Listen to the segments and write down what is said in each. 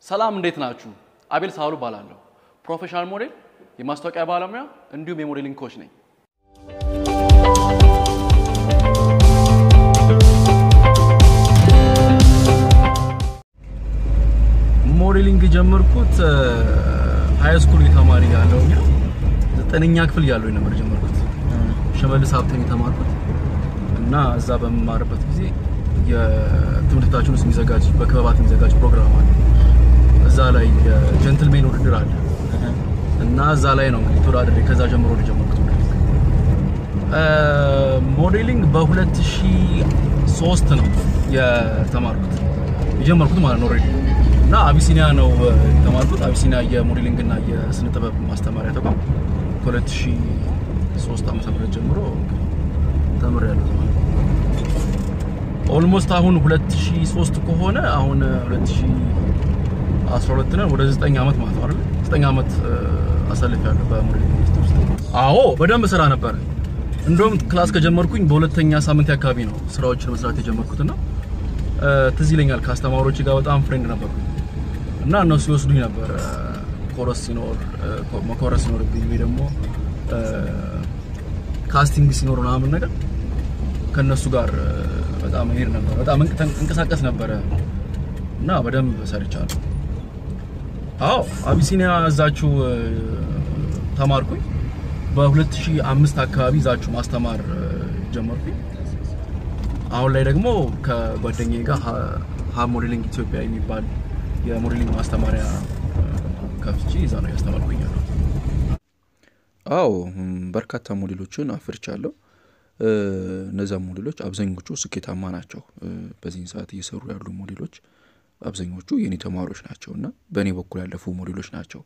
ሰላም እንዴት ናችሁ? አቤል ሳህሉ እባላለሁ። ፕሮፌሽናል ሞዴል፣ የማስታወቂያ ባለሙያ እንዲሁም የሞዴሊንግ ኮች ነኝ። ሞዴሊንግ የጀመርኩት ሀይ ስኩል የተማሪ ያለው ዘጠነኛ ክፍል ያለው ነበር የጀመርኩት። ሸመልስ ሀብተን የተማርኩት እና እዛ በምማርበት ጊዜ የትምህርት ቤታችን ውስጥ የሚዘጋጅ በክበባት የሚዘጋጅ ፕሮግራም አለ። እዛ ላይ የጀንትልሜን ውድድር አለ እና እዛ ላይ ነው እንግዲህ ተወዳድሬ ከዛ ጀምሮ ነው የጀመርኩት ሞዴሊንግ። ሞዴሊንግ በ2003 ነው የተማርኩት የጀመርኩት ማለት ነው ኦልሬዲ እና አቢሲኒያ ነው የተማርኩት። አቢሲኒያ የሞዴሊንግ እና የስነ ጥበብ ማስተማሪያ ተቋም ከ2003 ዓ.ም ጀምሮ ተምሬያለሁ ማለት ነው። ኦልሞስት አሁን 2003 ከሆነ አሁን 2012 ነው ወደ 9 ዓመት ማለት ነው አይደል? 9 ዓመት አሳልፌያለሁ በሞዴሊንግ ኢንዱስትሪ ውስጥ። አዎ በደንብ ስራ ነበር። እንደውም ክላስ ከጀመርኩኝ በሁለተኛ ሳምንት አካባቢ ነው ስራዎችን መስራት የጀመርኩትና ትዝ ይለኛል ከአስተማሪዎች ጋር በጣም ፍሬንድ ነበርኩኝ እና እነሱ ይወስዱኝ ነበር ኮረስ ሲኖር መኮረስ ሲኖርብኝ ወይ ደግሞ ካስቲንግ ሲኖር ምናምን ነገር ከነሱ ጋር በጣም ሄድ ነበር። በጣም እንቀሳቀስ ነበረ እና በደንብ ሰርቻለሁ። አዎ አቢሲኒያ እዛችሁ ተማርኩኝ። በ2005 አካባቢ እዛችሁ ማስተማር ጀመርኩኝ። አሁን ላይ ደግሞ ከጓደኛዬ ጋር ሀብ ሞዴሊንግ ኢትዮጵያ የሚባል የሞዴሊንግ ማስተማሪያ ከፍቼ እዛ ነው ያስተማርኩኝ ያለው። አዎ በርካታ ሞዴሎችን አፍርቻለሁ። እነዛ ሞዴሎች አብዛኞቹ ስኬታማ ናቸው። በዚህን ሰዓት እየሰሩ ያሉ ሞዴሎች አብዛኞቹ የኔ ተማሪዎች ናቸው እና በእኔ በኩል ያለፉ ሞዴሎች ናቸው።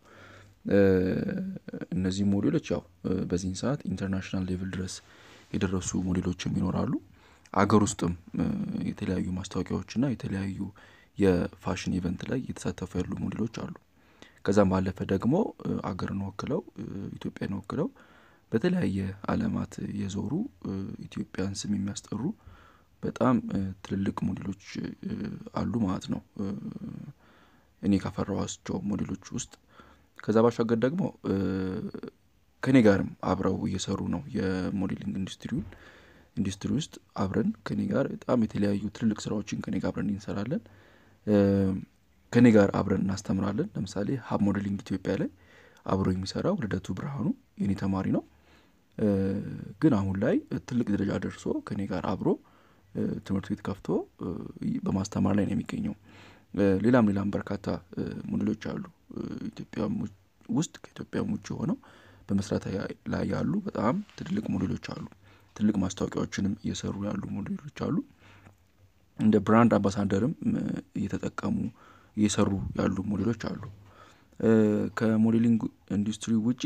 እነዚህ ሞዴሎች ያው በዚህን ሰዓት ኢንተርናሽናል ሌቭል ድረስ የደረሱ ሞዴሎችም ይኖራሉ። አገር ውስጥም የተለያዩ ማስታወቂያዎችና የተለያዩ የፋሽን ኢቨንት ላይ እየተሳተፉ ያሉ ሞዴሎች አሉ። ከዛም ባለፈ ደግሞ አገርን ወክለው ኢትዮጵያን ወክለው በተለያየ ዓለማት የዞሩ ኢትዮጵያን ስም የሚያስጠሩ በጣም ትልልቅ ሞዴሎች አሉ ማለት ነው። እኔ ካፈራኋቸው ሞዴሎች ውስጥ ከዛ ባሻገር ደግሞ ከኔ ጋርም አብረው እየሰሩ ነው የሞዴሊንግ ኢንዱስትሪውን ኢንዱስትሪ ውስጥ አብረን ከኔ ጋር በጣም የተለያዩ ትልልቅ ስራዎችን ከኔ ጋር አብረን እንሰራለን። ከኔ ጋር አብረን እናስተምራለን። ለምሳሌ ሀብ ሞዴሊንግ ኢትዮጵያ ላይ አብሮ የሚሰራው ልደቱ ብርሃኑ የኔ ተማሪ ነው። ግን አሁን ላይ ትልቅ ደረጃ ደርሶ ከኔ ጋር አብሮ ትምህርት ቤት ከፍቶ በማስተማር ላይ ነው የሚገኘው። ሌላም ሌላም በርካታ ሞዴሎች አሉ ኢትዮጵያ ውስጥ ከኢትዮጵያም ውጭ ሆነው በመስራት ላይ ያሉ በጣም ትልልቅ ሞዴሎች አሉ። ትልቅ ማስታወቂያዎችንም እየሰሩ ያሉ ሞዴሎች አሉ። እንደ ብራንድ አምባሳደርም እየተጠቀሙ እየሰሩ ያሉ ሞዴሎች አሉ። ከሞዴሊንግ ኢንዱስትሪ ውጪ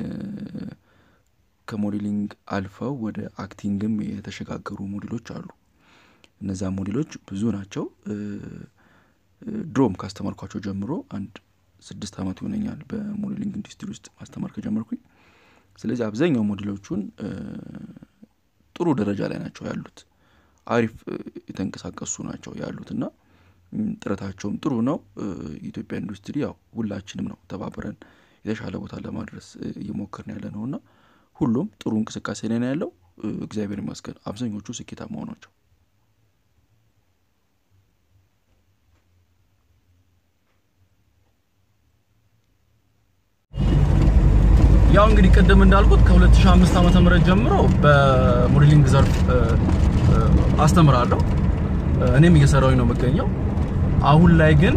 ከሞዴሊንግ አልፈው ወደ አክቲንግም የተሸጋገሩ ሞዴሎች አሉ። እነዛ ሞዴሎች ብዙ ናቸው። ድሮም ካስተማርኳቸው ጀምሮ አንድ ስድስት ዓመት ይሆነኛል በሞዴሊንግ ኢንዱስትሪ ውስጥ ማስተማር ከጀመርኩኝ። ስለዚህ አብዛኛው ሞዴሎቹን ጥሩ ደረጃ ላይ ናቸው ያሉት። አሪፍ የተንቀሳቀሱ ናቸው ያሉት እና ጥረታቸውም ጥሩ ነው። የኢትዮጵያ ኢንዱስትሪ ያው ሁላችንም ነው ተባብረን የተሻለ ቦታ ለማድረስ እየሞከርን ያለ ነው እና ሁሉም ጥሩ እንቅስቃሴ ላይ ነው ያለው። እግዚአብሔር ይመስገን አብዛኞቹ ስኬታማ ናቸው። ያው እንግዲህ ቅድም እንዳልኩት ከ2005 ዓመተ ምህረት ጀምሮ በሞዴሊንግ ዘርፍ አስተምራለሁ። እኔም እየሰራሁኝ ነው የምገኘው። አሁን ላይ ግን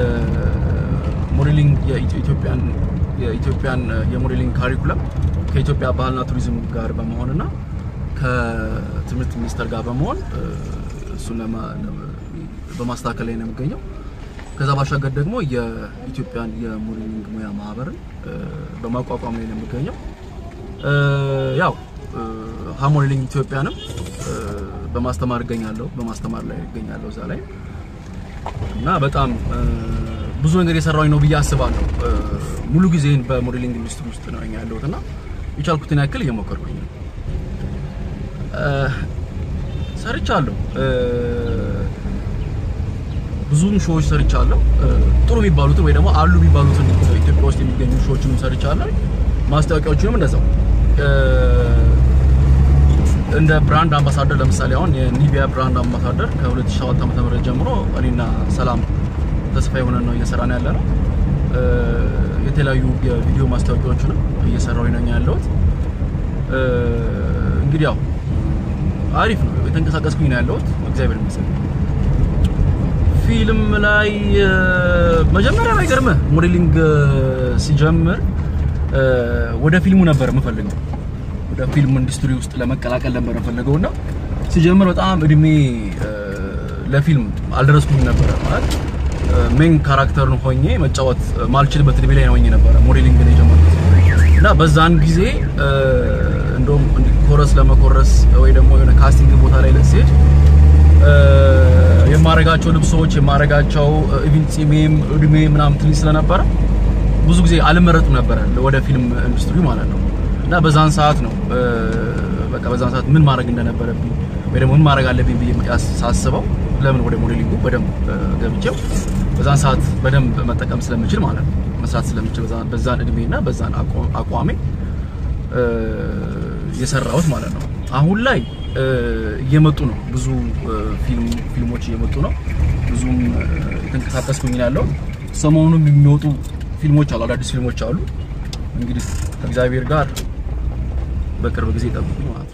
ሞዴሊንግ የኢትዮጵያን የኢትዮጵያን የሞዴሊንግ ካሪኩለም ከኢትዮጵያ ባህልና ቱሪዝም ጋር በመሆንና ከትምህርት ሚኒስቴር ጋር በመሆን እሱን በማስተካከል ላይ ነው የሚገኘው። ከዛ ባሻገር ደግሞ የኢትዮጵያን የሞዴሊንግ ሙያ ማህበርን በማቋቋም ላይ ነው የሚገኘው። ያው ሀብ ሞዴሊንግ ኢትዮጵያንም በማስተማር እገኛለሁ በማስተማር ላይ እገኛለሁ እዛ ላይ እና በጣም ብዙ ነገር የሰራሁኝ ነው ብዬ አስባለሁ። ሙሉ ጊዜን በሞዴሊንግ ኢንዱስትሪ ውስጥ ነው ያለሁት እና የቻልኩትን ያክል እየሞከርኩኝ ነው። ሰርቻለሁ። ብዙም ሾዎች ሰርቻለሁ። ጥሩ የሚባሉትን ወይ ደግሞ አሉ የሚባሉትን ኢትዮጵያ ውስጥ የሚገኙ ሾዎችንም ሰርቻለሁ። ማስታወቂያዎችንም እንደዛው እንደ ብራንድ አምባሳደር ለምሳሌ አሁን የኒቪያ ብራንድ አምባሳደር ከ2007 ዓ.ም ጀምሮ እኔና ሰላም ተስፋ የሆነ ነው እየሰራን ያለ ነው። የተለያዩ የቪዲዮ ማስታወቂያዎችንም እየሰራው ነኝ ያለሁት። እንግዲህ ያው አሪፍ ነው፣ የተንቀሳቀስኩኝ ነው ያለሁት። እግዚአብሔር ይመስገን። ፊልም ላይ መጀመሪያ ላይ ገርመህ ሞዴሊንግ ሲጀምር ወደ ፊልሙ ነበር የምፈልገው ወደ ፊልም ኢንዱስትሪ ውስጥ ለመቀላቀል ነበር የፈለገው እና ሲጀምር በጣም እድሜ ለፊልም አልደረስኩም ነበረ። ማለት ሜን ካራክተርን ሆኜ መጫወት ማልችልበት እድሜ ላይ ሆኜ ነበረ ሞዴሊንግ ነው የጀመርኩት እና በዛን ጊዜ እንደውም ኮረስ ለመኮረስ ወይ ደግሞ የሆነ ካስቲንግ ቦታ ላይ ልትሄድ የማረጋቸው ልብሶች የማረጋቸው ኢቭን ጺሜም እድሜ ምናምን ትንሽ ስለነበረ ብዙ ጊዜ አልመረጡም ነበረ ወደ ፊልም ኢንዱስትሪ ማለት ነው። እና በዛን ሰዓት ነው በቃ በዛን ሰዓት ምን ማድረግ እንደነበረብኝ ወይ ደግሞ ምን ማድረግ አለብኝ ብዬ ሳስበው ለምን ወደ ሞዴሊንጉ በደንብ ገብቼው በዛን ሰዓት በደንብ መጠቀም ስለምችል ማለት ነው መስራት ስለምችል በዛን እድሜና በዛን አቋሜ የሰራሁት ማለት ነው። አሁን ላይ እየመጡ ነው፣ ብዙ ፊልሞች እየመጡ ነው። ብዙም የተንቀሳቀስኩኝ ያለው ሰሞኑንም የሚወጡ ፊልሞች አሉ፣ አዳዲስ ፊልሞች አሉ። እንግዲህ ከእግዚአብሔር ጋር በቅርብ ጊዜ ጠብቁ ማለት ነው።